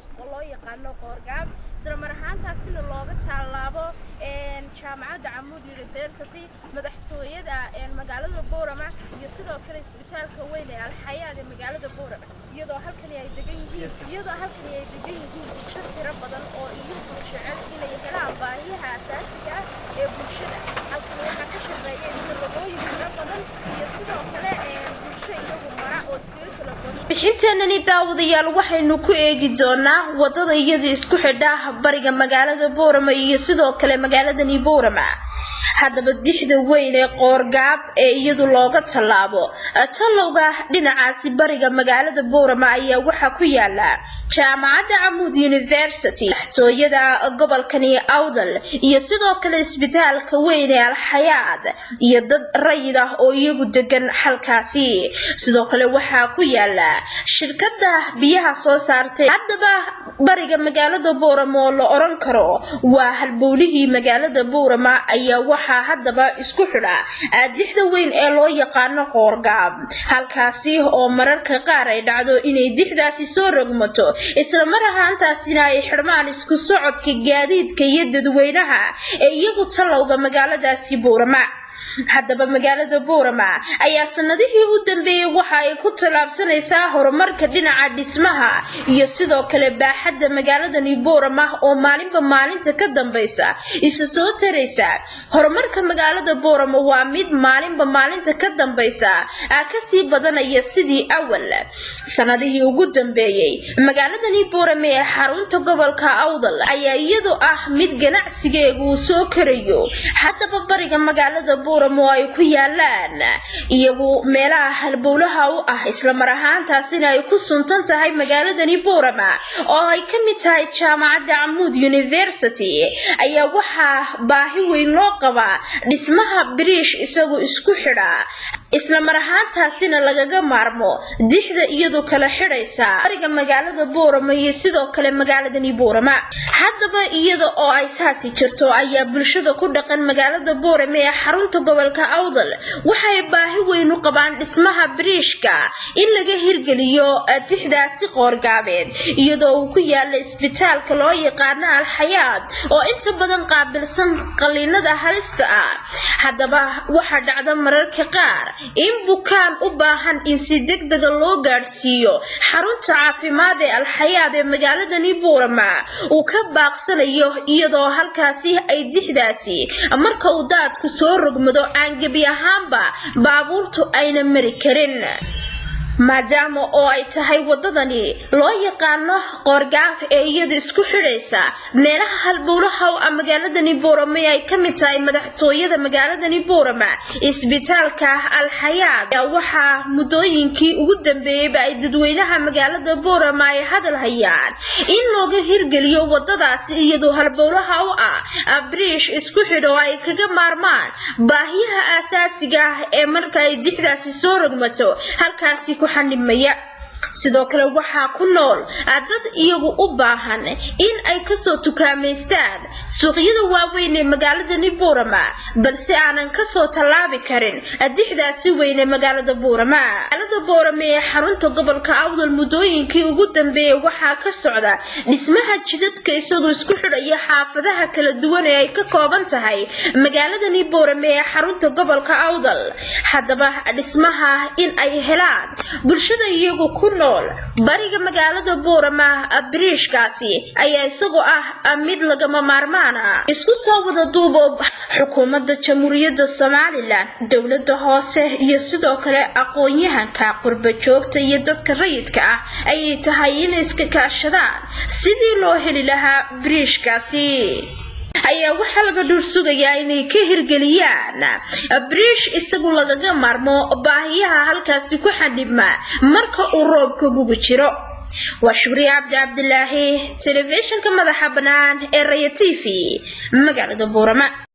oo loo yaqaano qoorgaab isla mar ahaantaasina looga tallaabo jaamacadda camuud university madaxtooyada magaalada boorama iyo sidoo kale isbitaalka weyn ee alxayaad ee magaalada boorama iyadoo halkani ay degan yihiin iyadoo halkani ay degan yihiin bulsho tiro badan oo iyagu jecel inay helaan baahiyaha asaasiga ah ee bulshada halkani waxaa ka shaqeeya isdalabooyin tiro badan iyo sidoo kale bulsho iyagu mara oo iskaga kala goosha bixinteenani daawadayaal waxaynu ku eegi doonaa wadada iyada isku xidha bariga magaalada boorama iyo sidoo kale magaaladani boorama haddaba dixda weyn ee qoorgaab ee iyadu looga tallaabo tallowga dhinacaasi bariga magaalada boorama ayaa waxaa ku yaala jaamacadda camuud university madaxtooyada gobolkani awdal iyo sidoo kale isbitaalka weyn ee alxayaad iyo dad rayid ah oo iyagu degan halkaasi sidoo kale waxaa ku yaala shirkada biyaha soo saartay haddaba bariga magaalada boorama oo la oran karo waa halbowlihii magaalada boorama ayaa waxaa haddaba isku xidha aadixda weyn ee loo yaqaano qoorgaab halkaasi oo mararka qaar ay dhacdo inay dixdaasi soo rogmato isla mar ahaantaasina ay xidhmaan isku socodka gaadiidka iyo dadweynaha ee iyagu tallowga magaaladaasi boorama haddaba magaalada boorama ayaa sanadihii u dambeeyey waxa ay ku tallaabsanaysaa horumarka dhinaca dhismaha iyo sidoo kale baaxadda magaaladani boorama oo maalinba maalinta ka dambaysa isa soo taraysa horumarka magaalada boorama waa mid maalinba maalinta ka dambaysa a kasii badanaya sidii awal sanadihii ugu dambeeyey magaaladani boorama ee xarunta gobolka awdal ayaa iyadu ah mid ganacsigeegu uu soo karayo haddaba bariga magaalada booramo ay ku yaalaan iyagu meelaha halbowlaha u ah isla mar ahaantaasina ay ku suntan tahay magaaladani boorama oo ay ka mid tahay jaamacadda camuud university ayaa waxaa baahi weyn loo qabaa dhismaha biriish isagu isku xidha isla mar ahaantaasina lagaga maarmo dixda iyadu kala xidhaysa bariga magaalada boorama iyo sidoo kale magaaladani boorama haddaba iyada oo ay saasi jirto ayaa bulshada ku dhaqan magaalada boorama ee xarunta gobolka awdal waxay baahi weyn u qabaan dhismaha biriishka in laga hirgeliyo dixdaasi qoorgaabeed iyadoo uu ku yaala isbitaalka loo yaqaano alxayaad oo inta badan qaabilsan qaliinada halista ah haddaba waxaa dhacda mararka qaar in bukaan u baahan in si degdega loo gaadhsiiyo xarunta caafimaad ee alxayaad ee magaaladani buurama uu ka baaqsanayo iyadoo halkaasi ay dixdaasi marka uu daadku soo rogmado aan gebi ahaanba baabuurtu ayna mari karin maadaama oo ay tahay wadadani loo yaqaano qoorgaaf ee iyada isku xidhaysa meelaha halbowlaha u ah magaaladani boorama ay ka mid tahay madaxtooyada magaaladani boorama isbitaalka alxayaad ayaa waxaa muddooyinkii ugu dambeeyeyba ay dadweynaha magaalada boorama ay hadal hayaan in looga hirgeliyo wadadaasi iyadoo halbowlaha u ah briish isku xidho oo ay kaga maarmaan baahiyaha aasaasiga ah ee marka ay dixdaasi soo rogmato halkaasi ku xanibmaya sidoo kale waxaa ku nool dad iyagu u baahan in ay kasoo tukaamaystaan suuqyada waaweyn ee magaaladani buurama balse aanan kasoo tallaabi karin dixdaasi weyn ee magaalada buurama magaalada buurama ee xarunta gobolka awdal muddooyinkii ugu dambeeyey waxaa ka socda dhismaha jidadka isagoo isku xidhaya xaafadaha kala duwan ee ay ka kooban tahay magaaladani buurama ee xarunta gobolka awdal haddaba dhismaha in ay helaan bulshada iyagu ku nool bariga magaalada buurama biriishkaasi ayaa isagoo ah mid lagama maarmaan ah isku soo wada duubo xukuumadda jamhuuriyadda somalilan dowladda hoose iyo sidoo kale aqoon-yahanka qurba joogta iyo dadka rayidka ah ayay tahay inay iska kaashadaan sidii loo heli lahaa biriishkaasi ayaa waxaa laga dhuur sugayaa inay ka hirgeliyaan briish isagu lagaga maarmo baahiyaha halkaasi ku xadhibma marka uu roobka gugu jiro waa shukriye cabdi cabdilaahi telefishinka madaxa bannaan ee raya t v magaalada buurama